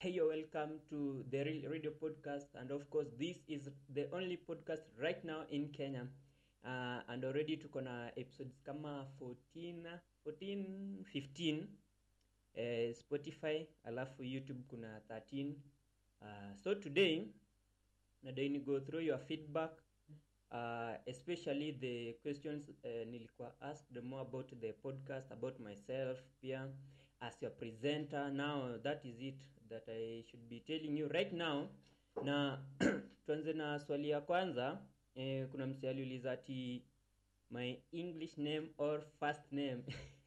Hey, you're welcome to the Real Radio Podcast, and of course, this is the only podcast right now in Kenya. Uh, and already tuko na episodes kama 14, 14 15 eh, Spotify, alafu YouTube kuna 13. Uh, so today nadai ni go through your feedback uh, especially the questions uh, nilikuwa asked more about the podcast about myself pia as your presenter now that is it that i should be telling you right now na tuanze na swali ya kwanza eh, kuna msi aliuliza ati my english name or first name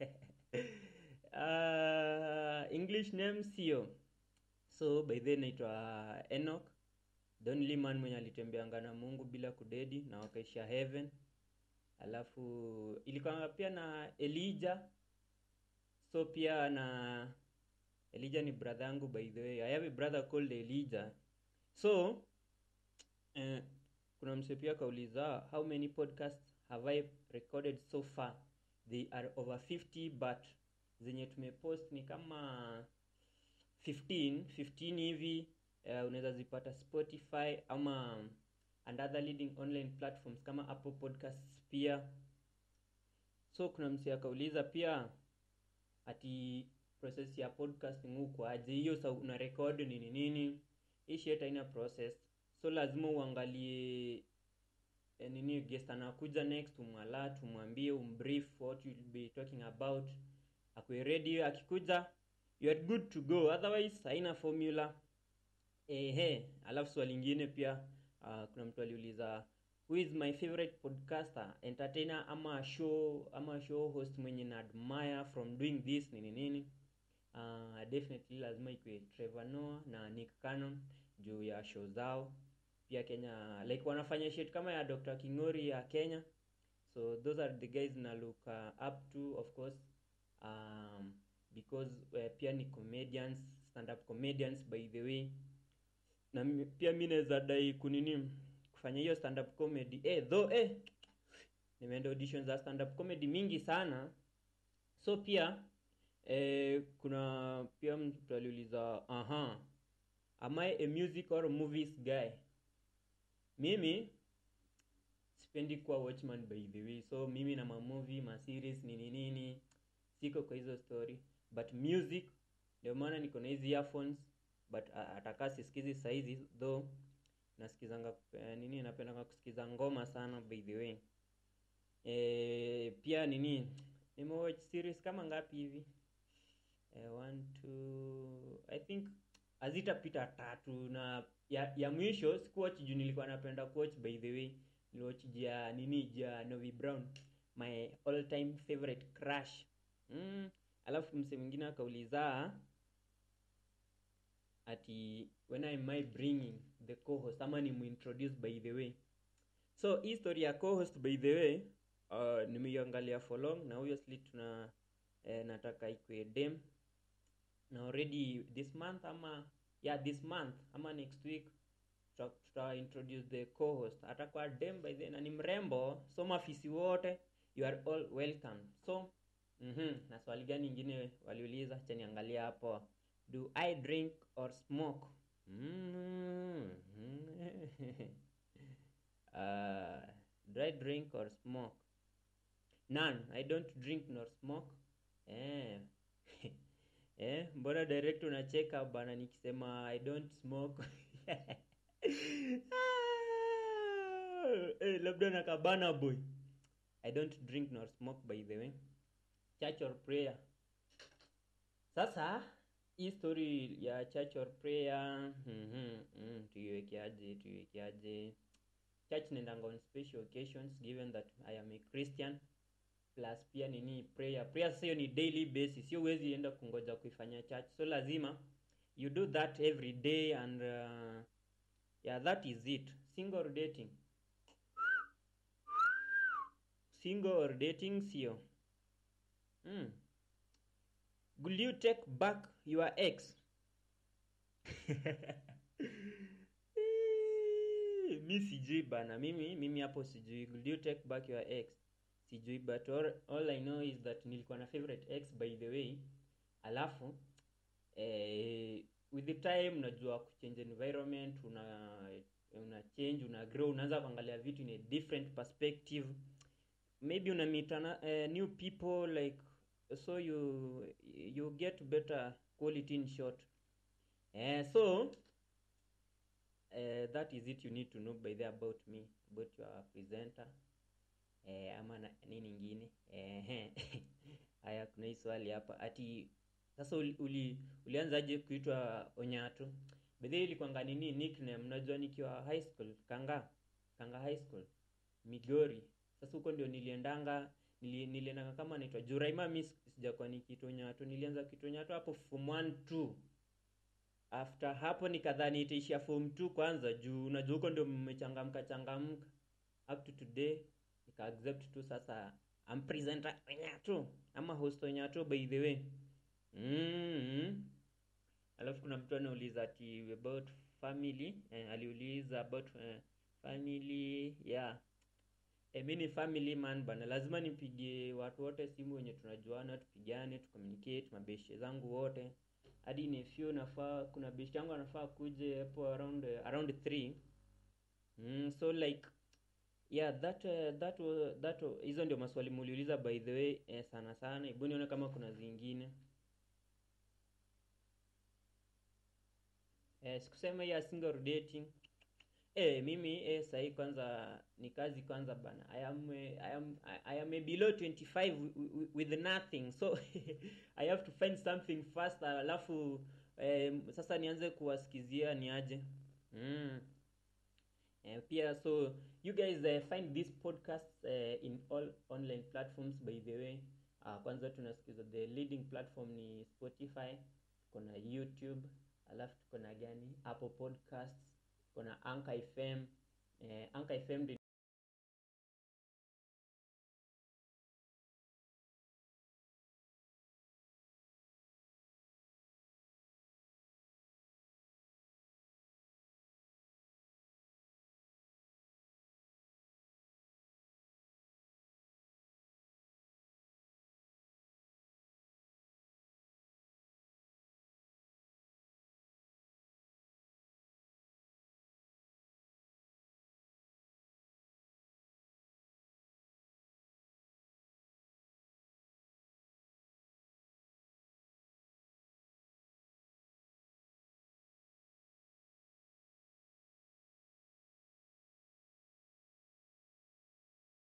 uh, english name sio so by then naitwa enoch the only man mwenye alitembeanga na mungu bila kudedi na wakaisha heaven alafu ilikuwa pia na elija so pia na elija ni brother yangu by the way i have a brother called elija so eh, kuna mse pia kauliza how many podcasts have i recorded so far they are over 50 but zenye tumepost ni kama 15 15 hivi uh, unaweza zipata spotify ama and other leading online platforms kama apple podcasts pia so kuna msi akauliza pia ati process ya podcasting huko aje hiyo sa una record nini nini hii shit haina process so lazima uangalie eh, nini guest anakuja next umwalat umwambie umbrief what you'll be talking about akwe ready akikuja you are good to go otherwise haina formula ehe alafu swali lingine pia uh, kuna mtu aliuliza who is my favorite podcaster entertainer ama show ama show host mwenye na admire from doing this nini nini uh, definitely lazima ikwe Trevor Noah na Nick Cannon juu ya show zao pia Kenya like wanafanya shit kama ya Dr. Kingori ya Kenya so those are the guys na look uh, up to of course um, because uh, pia ni comedians stand up comedians by the way na mi- pia mi naweza dai kunini kufanya hiyo stand up comedy eh, though eh, nimeenda audition za stand up comedy mingi sana so pia eh, kuna pia mtu aliuliza aha am I a music or movies guy mimi sipendi kuwa watchman by the way so mimi na mamovie maseries nini nini siko kwa hizo story but music ndio maana niko na hizi earphones but uh, atakaa sisikizi saizi though nasikizanga uh, nini napendanga kusikiza ngoma sana by the way e, pia nini nimewatch series kama ngapi hivi eh, one two i think hazitapita tatu na ya, ya mwisho sikuwatch juu nilikuwa napenda kuwatch by the way niliwatch ja nini ja novi brown my all time favorite crush mm. alafu mse mwingine akauliza ati when am I bringing the co-host ama ni muintroduce by the way so hii story ya co-host by the way uh, nimeiangalia for long na obviously tuna eh, nataka ikue dem na already this month ama yeah this month ama next week tuta, tuta introduce the co-host atakuwa dem by then na ni mrembo so mafisi wote you are all welcome so mhm na swali gani ingine waliuliza acha niangalia hapo do i drink or smoke mm uh, do i drink or smoke none i don't drink nor smoke eh eh mbona direct unacheka bana nikisema i don't smoke eh, labda nakabana boy i don't drink nor smoke by the way church or prayer sasa hii story ya church or prayer mm-hmm, mm, tuiwekeaje tuiwekeaje church naendanga on special occasions given that i am a christian plus pia nini prayer prayer sasa hiyo ni daily basis sio huwezi enda kungoja kuifanya church so lazima you do that every day and uh, yeah that is it single or dating single or dating sio mm. will you take back your ex mi sijui bana mimi mimi hapo sijui will you take back your ex sijui but all, all i know is that nilikuwa na favorite ex by the way alafu eh, with the time unajua kuchange environment una una change una grow unaanza kuangalia vitu in a different perspective maybe una meet ana, uh, new people like so you you get better quality in short uh, so uh, that is it you need to know by the about me about your presenter eh, ama na, nini ingine eh, haya kuna hii swali hapa ati sasa uli, uli, ulianzaje kuitwa onyato bedhe ilikuanga nini nickname unajua nikiwa high school kanga kanga high school migori sasa huko ndio niliendanga nili, niliendanga kama naitwa juraima mi sijakuwa nikiitwa onyato nilianza kuitwa onyato hapo form 1 2 after hapo nikadhani itaishia form 2 kwanza juu unajua huko ndio mmechangamka changamka up to today nika accept tu sasa am presenter onyato ama host onyato by the way mm-hmm. alafu kuna mtu anauliza ati about family eh, aliuliza about eh, family yeah eh, mi ni family man bana lazima nipigie watu wote simu wenye tunajuana tupigane tucommunicate mabeshe zangu wote hadi nefyu nafaa kuna best yangu anafaa kuje hapo around uh, around 3 mm, so like yeah that uh, that uh, that uh, hizo ndio maswali muliuliza by the way eh, sana sana hebu nione kama kuna zingine eh, sikusema hii ya single dating eh, mimi eh, sahii kwanza ni kazi kwanza bana I am, eh, I am, I, I am eh, below 25 with, with nothing so I have to find something fast alafu eh, sasa nianze kuwasikizia niaje mm. Eh, pia so you guys uh, find this podcast uh, in all online platforms by the way uh, kwanza tunasikiza the leading platform ni spotify tuko na youtube alafu tuko na gani apple podcasts tuko na anchor fm eh, anchor fm